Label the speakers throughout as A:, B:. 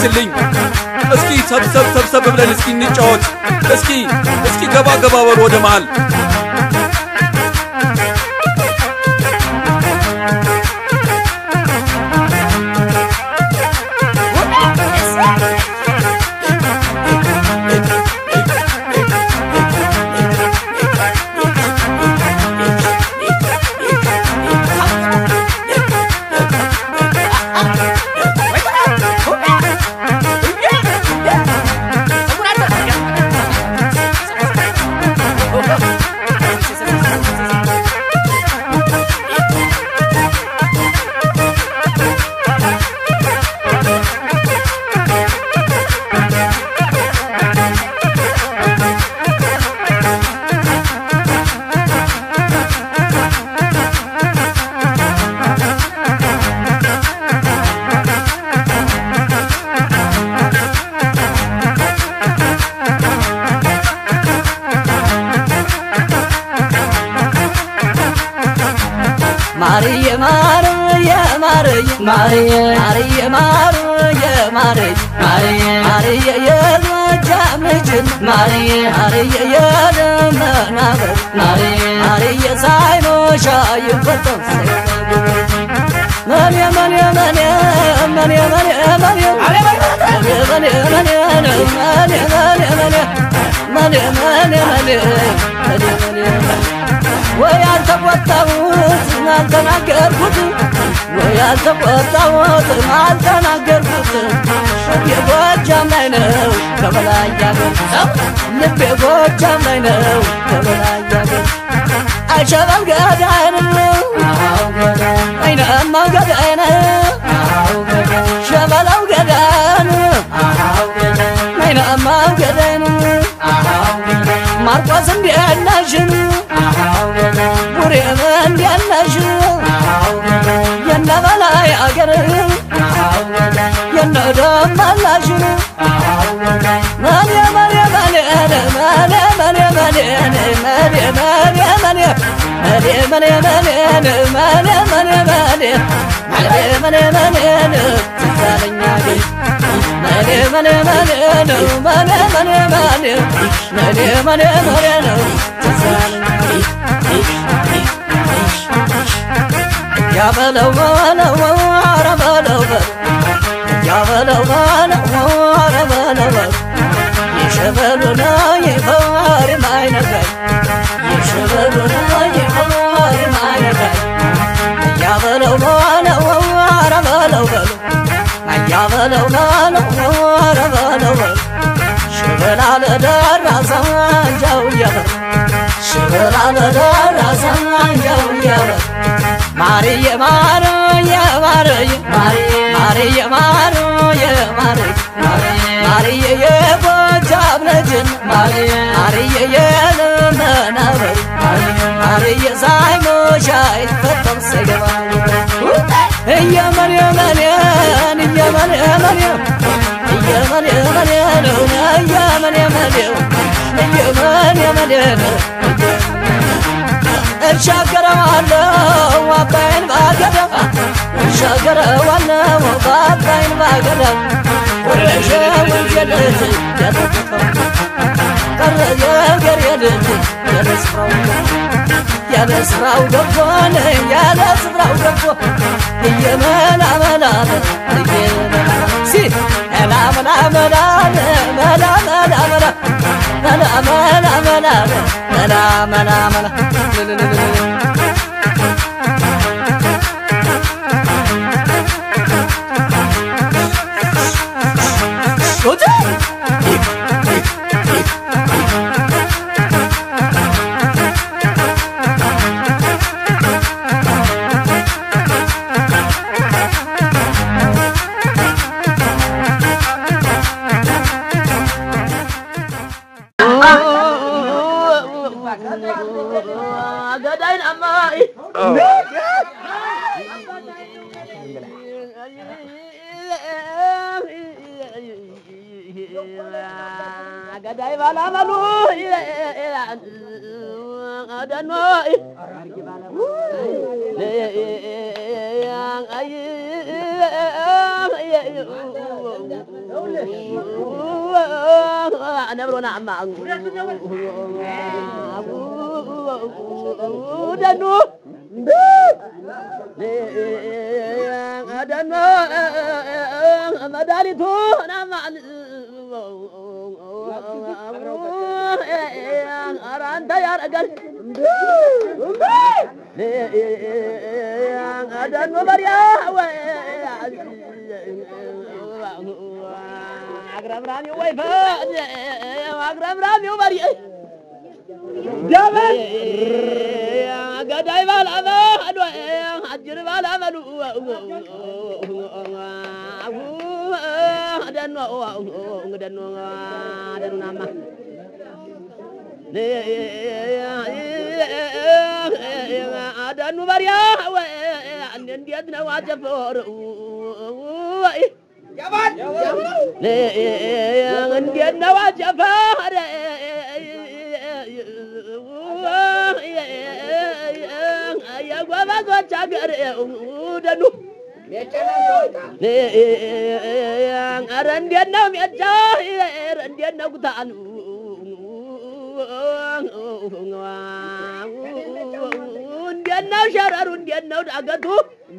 A: መልስልኝ። እስኪ ሰብሰብ ሰብሰብ ብለን እስኪ እንጫወት። እስኪ እስኪ ገባ ገባ በሉ ወደ መሃል
B: ማርየ ማርየ ማርየ ማርየ ማርየ ማርየ ማርየ ማርየ ማርየ የጎጃም ልጅን ማርየ ማርየ የደመናበር ማርየ ማርየ ሳይኖሻ ይፈጠም መኔ መኔ መኔ መኔ መኔ መኔ መኔ መኔ መኔ መኔ መኔ መኔ መኔ መኔ ወይ አልተቆጣሁት አልተናገርኩት ወይ አልተቆጣሁት አልተናገርኩት የጎጃም ላይ ነው ከበላይ ያገር ልቤ ጎጃም ላይ ነው ከበላይ ያገር አይሸበል ገዳይን አይናማ ገዳይን ሸበላው ገዳን አይናማ ገዳይን ማርቆስ እንዲያናሽን ቡሬም እንዲያናሽ የነ በላይ አገር የነ ደመላሽን መኔ መኔ መኔ መኔ መኔ መኔ መኔ መኔ መኔ መኔ መኔ መኔ መኔ መኔ መኔ መኔ መኔ መኔ ትዛለኛ ግን መኔ መኔ መኔ ነው መኔ መኔ መኔ መኔ መኔ መኔ ነው ትዛለኛ ያበለው በለው ኧረ በለው በለው ያበለው በለው ኧረ በለው በለው የሸበሉና የፈዋሪ ማይነጋይ የሸበሉና የፈዋሪ ማይነጋይ ያበለው በለው ኧረ በለው በለው ያበለው በለው ኧረ በለው በለው ሽበላ ለደረሰ አንጃው እያበል ሽበላ ለደረሰ አንጃው እያበል ማርየ ማርየ ማርየ ማርየ ማርየ ማርየ ማርየ የጎጃም ልጅን ማርየ የልመናበር ማርየ ሳይሞሻ አይፈጠም ሰገባ እየመን የመንን እየመን የመን እየመን የመን ነው እየመን የመን እየመን የመን ነው እሻገረዋለሁ አባይን ባገዳ እሻገረዋለሁ አባይን ባገዳ ወረሸ ወንጀልት ያተፈው ቀረ የገር የልት ያለ ስፍራው ያለ ስፍራው ገቦን ያለ ስፍራው ገቦ እየመላመላለ ሲ መላመላመላለ መላመላመላ መላመላመላለ መላመላመላ ገዳይን አማይ ገዳይ ባላመሉ ደኖ ነብሮና አማ ደኑ ደኑ መድኃኒቱ ናማ ኧረ አንተ ያረጋል ደኑ በሪያ አግረምራሚው ወይፈ አግረምራሚው በሪ
C: ደበል
B: ገዳይ ባላመሉ አጅር ባላመሉ ደኖ ደኖ ደኑናማ ደኑ በሪያ እንዴት ነው አጨፈሩ እንዴት ነው አጨፈር የጎበዞች አገር ደኑ ኧረ እንዴት ነው ሜጫ ኧረ እንዴት ነው ጉታኑ እንዴት ነው ሸረሩ እንዴት ነው ዳገቱ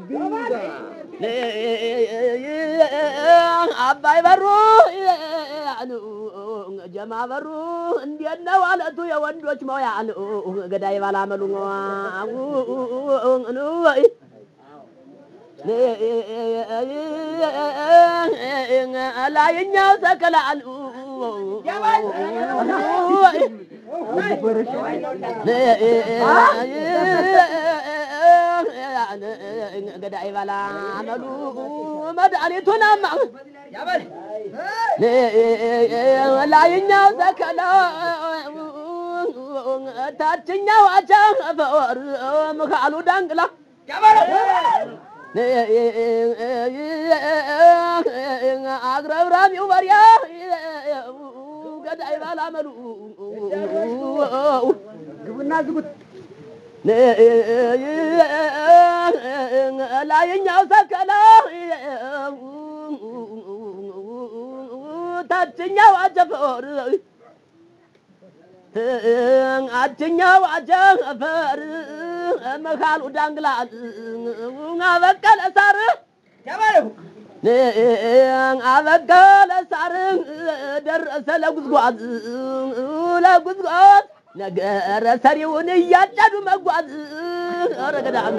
B: አባይ በሩ ጀማ በሩ እንዴት ነው አለቱ የወንዶች መውያ ገዳይ ባላመሉ ላይኛው ሰከላል ገዳይ ባላመሉ መድኃኒቱን አማ ላይኛው ሰከላ ታችኛው አቻፈር ምካሉ ዳንግላ አግረብራቢው በሪያ ገዳይ ባላመሉ
C: ግቡና ዝጉት
B: ላይኛው ሰከላ ታችኛው አጀፈር አችኛው አጀፈር መካሉ ዳንግላ አበቀለ ሳር አበቀለ ሳር ደረሰ ለጉዝጓዝ ለጉዝጓዝ ነገረ ሰሪውን እያጨዱ መጓዝ ረገዳም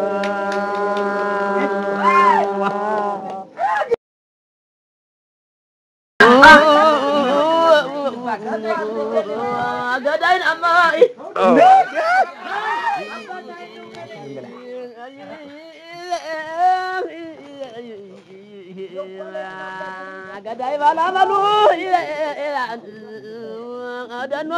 B: ገዳይን አማይ ገዳይ ባላመሉ ደኖ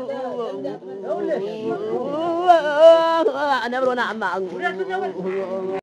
B: ነብሮና አማ